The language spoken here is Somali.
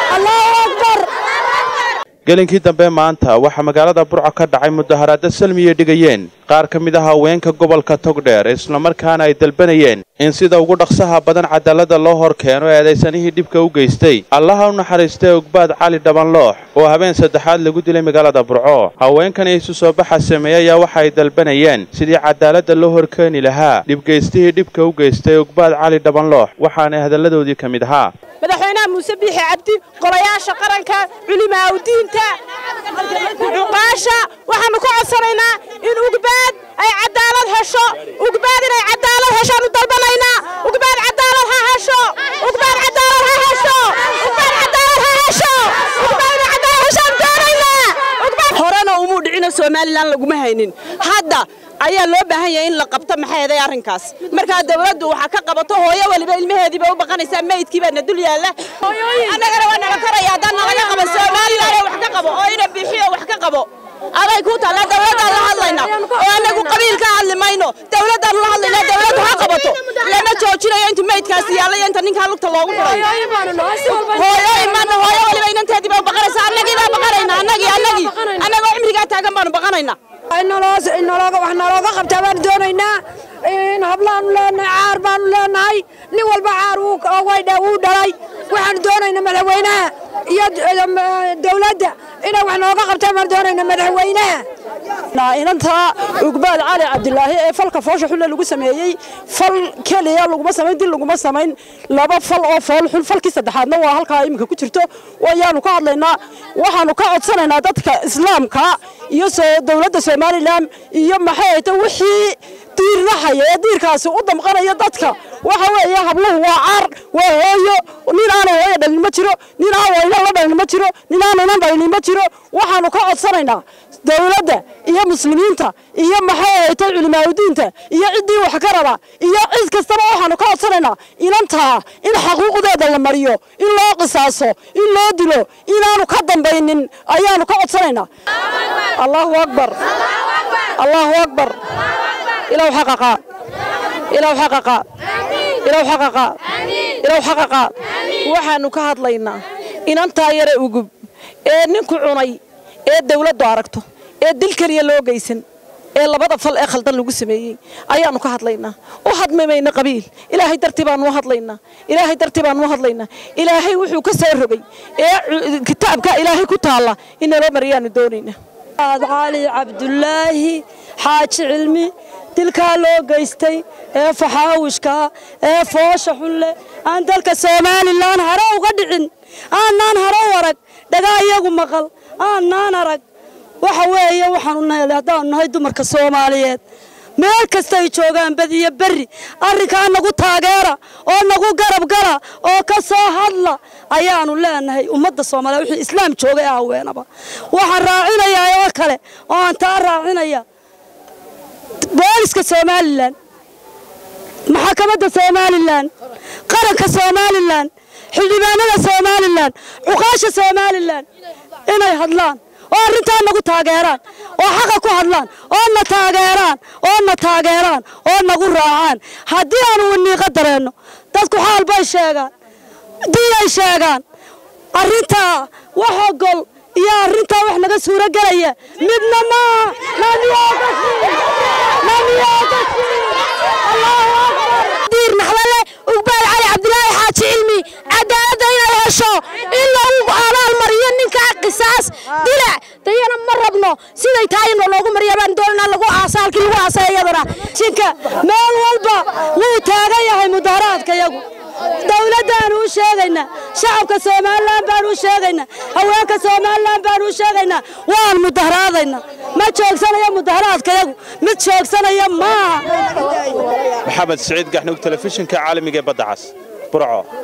allahu akbar gelinkii dambe maanta waxaa magaalada burco ka dhacay mudaharaado salmiya dhigayeen qaar ka mid ah haweenka gobolka togdheer islamarkaana ay dalbanayeen in sida ugu dhaqsaha badan cadaalada loo hor keeno eedaysanihii dhibka u geystay allaha u naxariistay ogbaad cali dhabanloox oo habeen saddexaad lagu dilay magaalada burco haweenkani isu soo baxa sameeyey ayaa waxa ay dalbanayeen sidii cadaalada loo horkeeni lahaa dhibgeystihii dhibka u geystay ogbaad cali dhabanloox waxaana hadalladoodii ka mid ahaa madaxweynaha muuse biixi cabdi golayaasha qaranka culimaaudiinta cuqaasha waxaannu ka codsanaynaa in ugbaad ay cadaalad hesho ugbaad inay cadaalad heshaanu dalbanaynaa ugbaad cadaalad ha hesho ugbaad cadaalad ha hesho ugbaad cadaalad ha hesho ugbaad inay cadaalad heshaan doonaynaa horena umuu dhicino somalilan laguma haynin hadda ayaa loo baahan yahay in la qabto maxay eeday arrinkaas markaa dawladdu waxaa ka qabato hooyo waliba ilmaheediiba u baqanaysaa meydkii baa na dul yaalla annagana waa naga taraya haddaan nalaga qabo somalilan wax ka qabo oo ina bixiyo wax ka qabo aday ku taalla dawladdaan la hadlayna oo annagu qabiil ka hadli mayno dawladdaan la hadlayna dawladdu ha qabato lama joojinayo intu meydkaasi yaalla iyo inta ninkaa lugta loogu xiray hooyo imaana hooyo waliba inanteediiba u baqanaysa annagii baa baqanayna annagii annagii annagoo cimrigaa taagan baanu baqanaynaa wax nalooga qabtaa baanu doonaynaa in hablaanu leenahay caar baanu leenahay nin walba caar wuu dhalay waxaanu doonaynaa madaxweynaha iyo dawladda inay wax nooga qabtaan baanu doonaynaa madaxweynaha inanta ugbaal cali cabdilaahi ee falka foosha xulle lagu sameeyey fal keliya laguma samayn dil laguma samayn laba fal oo fool xun falkii saddexaadna waa halkaa iminka ku jirto wayaanu ka hadlaynaa waxaanu ka codsanaynaa dadka islaamka iyo dowladda somalilan iyo maxay ahayta wixii diirnahaya ee diirkaasi u damqanaya dadka waxa weeye habluhu waa caar waa hooyo nin aana hooyo dhalin ma jiro nin aan wayna la dhalin ma jiro nin aanaynan dhalin ma jiro waxaanu ka codsanaynaa dawladda iyo muslimiinta iyo maxay ahayta culimaadudiinta iyo ciddii wax ka raba iyo cid kastaba waxaanu ka codsanaynaa inantaa in xaquuqdeeda la mariyo in loo qisaaso in loo dilo inaanu ka dambaynin ayaanu ka codsanaynaa allahu akbar allahu akbar ilaw xaqaqa ilaw xaqaqa ilaw xaqaqa ilaw xaqaqa waxaanu ka hadlaynaa inantaa yare ugub ee ninku cunay ee dawladdu aragto ee dil keliya loo geysan ee labada fal ee khaldan lagu sameeyey ayaanu ka hadlaynaa u hadmamayna qabiil ilaahay dartii baanu u hadlaynaa ilaahay dartii baanu u hadlaynaa ilaahay wuxuu ka soo rogay ee kitaabka ilaahay ku taalla in naloo mariyaanu doonaynaa cali cabdulaahi xaaji cilmi dilkaa loo geystay ee faxaawishkaa ee foosha xunleh aan dalka somalilan hare uga dhicin aanaan hare u arag dhagaa iyagu maqal aanaan arag waxa weeye waxaanu nahay haddaanu nahay dumarka soomaaliyeed meel kastay joogaan badiyo berri arrinkaa nagu taageera oo nagu garab gala oo ka soo hadla ayaanu leenahay ummadda soomaaliya wixii islaam joogay ee haweenaba waxaan raacinayaa oo kale oo aan taa raacinaya booliska somalilan maxakamadda somalilan qaranka somalilan xildhibaanada somalilan cuqaasha somalilan inay hadlaan oo arrintaa nagu taageeraan oo xaqa ku hadlaan oo na taageeraan oo na taageeraan oo nagu raacaan haddii aanu waniiqa dareenno dadku xaal bay sheegaan diinay sheegaan arrintaa wax ogol iyo arrintaa wax naga suuro gelaya midna maaha diir naxdale ugbaal cali cabdilaahi xaaji cilmi cadaaladda inay hesho in lagu abaal mariyo ninkaa qisaas dilac dayana ma rabno siday tahay in loogu mariya baan doonanaa lagu aasa halkii lagu aasa iyadana jinka meel walba wuu taagan yahay mudaharaadka yagu dawladdaanu u sheegaynaa shacabka somalilan baanu u sheegaynaa haweenka somalilan baanu u sheegaynaa waan mudaharaadaynaa ma joogsanayo mudaharaadkayagu mid joogsanaya maaha maxamed siciid gaxnug telefishinka caalamiga ee badda cas burco